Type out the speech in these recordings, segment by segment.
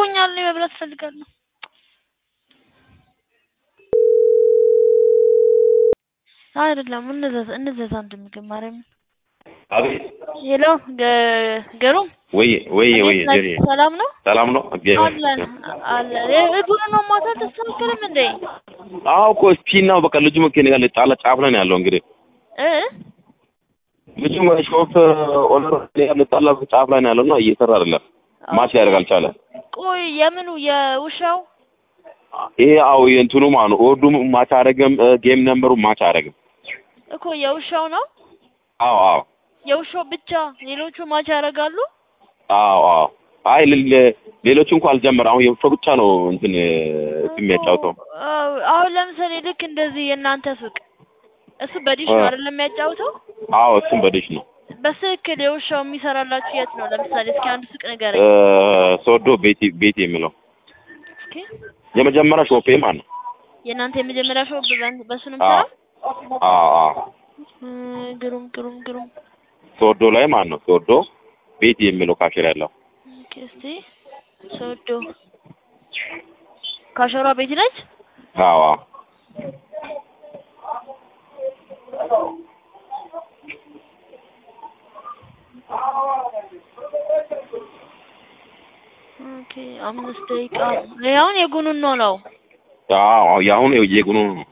እርቦኛል፣ እኔ መብላት እፈልጋለሁ። አይደለም እንዘዝ እንዘዝ አንድ ምግብ ማርያም። አቤት ሄሎ ገ- ገሩም ወይ ወይ ወይ እንዴት ነህ? ጀሪ ሰላም ነው ሰላም ነው? አለን አለን። እግሩ ነው ማታ አልተስተካከልም እንዴ? አዎ እኮ ስፒን ነው በቃ ልጁ ከእኔ ጋር ጣላ ጫፍ ላይ ነው ያለው እንግዲህ እ ልጁ ሾፍ ኦነር ከእኔ ጋር ልጣላ ጫፍ ላይ ነው ያለው እና እየሰራ አይደለም ማች ሊያደርግ አልቻለም። ቆይ የምኑ የውሻው ይሄ አዎ የእንትኑ ማለት ነው ኦርዱም ማች አያደርግም ጌም ነምበሩ ማች አያደርግም። እኮ የውሻው ነው አዎ አዎ የውሻው ብቻ፣ ሌሎቹ ማች ያደርጋሉ። አዎ አዎ አይ ሌ- ሌሎቹ እንኳን አልጀመረ አሁን የውሻው ብቻ ነው እንትን የሚያጫውተው። አዎ፣ አሁን ለምሳሌ ልክ እንደዚህ የእናንተ ሱቅ እሱ በዲሽ ነው አይደለም የሚያጫውተው? አዎ እሱም በዲሽ ነው። በትክክል የውሻው የሚሰራላችሁ የት ነው? ለምሳሌ እስኪ አንድ ሱቅ እ ንገረኝ ሶዶ ቤቲ ቤቲ የሚለው እስኪ። የመጀመሪያ ሾፔ ማለት ነው። የእናንተ የመጀመሪያ ሾው በዛን- በሱ ነው አዎ የምሰራው? አዎ አዎ እ ግሩም ግሩም ግሩም። ሶዶ ላይ ማለት ነው። ሶዶ ቤቲ የሚለው ካሽር ያለው ኦኬ፣ እስቲ ሶዶ ካሸሯ ቤት ነች። አዎ አዎ ኦኬ፣ አምስት ደቂቃ ይሄ አሁን የጉኑን ነው ነው አዎ የአሁኑ የጉኑ ነው።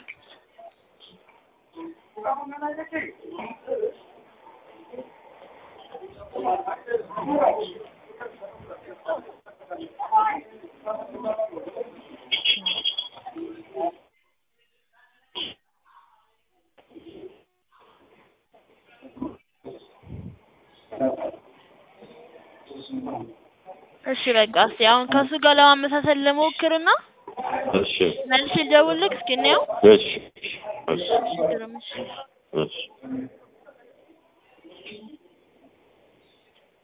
እሺ በቃ እስቲ አሁን ከሱ ጋር ለማመሳሰል ልሞክርና እሺ መልሼ ልደውልልህ እስኪ እንየው። እሺ እሺ ግሩም እሺ እሺ